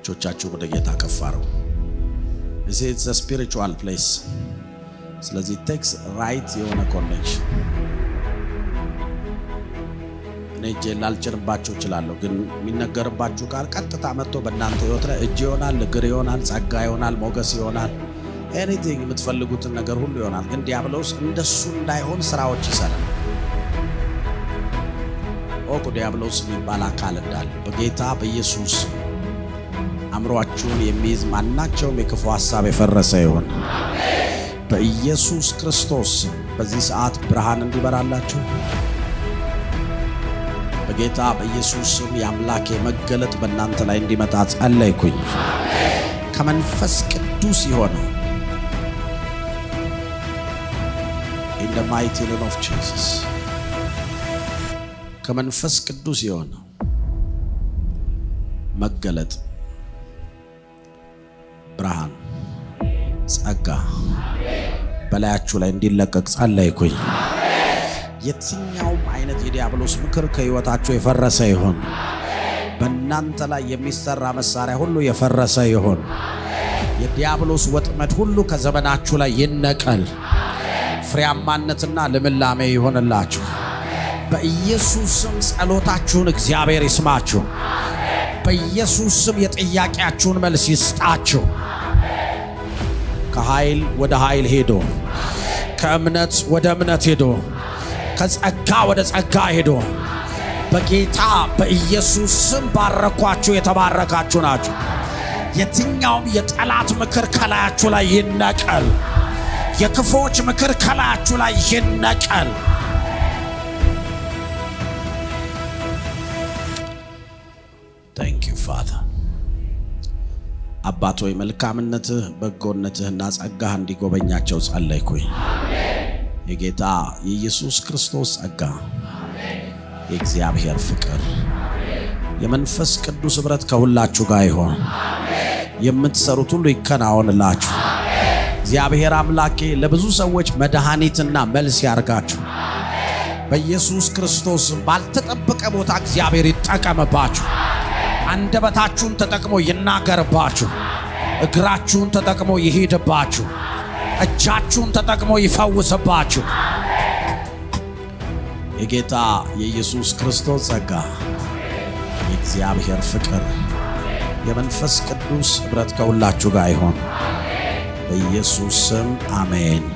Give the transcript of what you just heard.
እጆቻችሁ ወደ ጌታ ከፍ አድርጉ። this is a spiritual place ስለዚህ ቴክስ ራይት የሆነ ኮኔክሽን እኔ እጄን ላልጭንባችሁ እችላለሁ፣ ግን የሚነገርባችሁ ቃል ቀጥታ መጥቶ በእናንተ ህይወት ላይ እጅ ይሆናል፣ እግር ይሆናል፣ ጸጋ ይሆናል፣ ሞገስ ይሆናል፣ ኤኒቲንግ የምትፈልጉትን ነገር ሁሉ ይሆናል። ግን ዲያብሎስ እንደሱ እንዳይሆን ስራዎች ይሰራል። ኦቁ ዲያብሎስ የሚባል አካል እንዳለ በጌታ በኢየሱስ አእምሯችሁን የሚይዝ ማናቸውም የክፉ ሐሳብ የፈረሰ ይሆን በኢየሱስ ክርስቶስ በዚህ ሰዓት ብርሃን እንዲበራላችሁ በጌታ በኢየሱስ ስም የአምላኬ መገለጥ በእናንተ ላይ እንዲመጣ ጸለይኩኝ። ከመንፈስ ቅዱስ የሆነ in the mighty name of Jesus ከመንፈስ ቅዱስ የሆነ መገለጥ ብርሃን፣ ጸጋ በላያችሁ ላይ እንዲለቀቅ ጸለይኩኝ። የትኛውም አይነት የዲያብሎስ ምክር ከሕይወታችሁ የፈረሰ ይሆን። በእናንተ ላይ የሚሰራ መሳሪያ ሁሉ የፈረሰ ይሆን። የዲያብሎስ ወጥመድ ሁሉ ከዘመናችሁ ላይ ይነቀል። ፍሬያማነትና ልምላሜ ይሆንላችሁ። በኢየሱስ ስም ጸሎታችሁን እግዚአብሔር ይስማችሁ። በኢየሱስ ስም የጥያቄያችሁን መልስ ይስጣችሁ። ከኃይል ወደ ኃይል ሄዶ ከእምነት ወደ እምነት ሄዶ ከጸጋ ወደ ጸጋ ሄዶ በጌታ በኢየሱስ ስም ባረኳችሁ። የተባረካችሁ ናችሁ። የትኛውም የጠላት ምክር ከላያችሁ ላይ ይነቀል። የክፎች ምክር ከላያችሁ ላይ ይነቀል። ታንክ ዩ ፋዘር። አባት ሆይ መልካምነትህ፣ በጎነትህና ጸጋህ እንዲጎበኛቸው ጸለይኩኝ። የጌታ የኢየሱስ ክርስቶስ ጸጋ፣ የእግዚአብሔር ፍቅር፣ የመንፈስ ቅዱስ ኅብረት ከሁላችሁ ጋር ይሆን። የምትሰሩት ሁሉ ይከናወንላችሁ። እግዚአብሔር አምላኬ ለብዙ ሰዎች መድኃኒትና መልስ ያርጋችሁ። በኢየሱስ ክርስቶስ ባልተጠበቀ ቦታ እግዚአብሔር ይጠቀምባችሁ። አንደበታችሁን ተጠቅሞ ይናገርባችሁ። እግራችሁን ተጠቅሞ ይሄድባችሁ። እጃችሁን ተጠቅሞ ይፈውስባችሁ። የጌታ የኢየሱስ ክርስቶስ ጸጋ፣ የእግዚአብሔር ፍቅር፣ የመንፈስ ቅዱስ ኅብረት ከሁላችሁ ጋር ይሆን። በኢየሱስ ስም አሜን።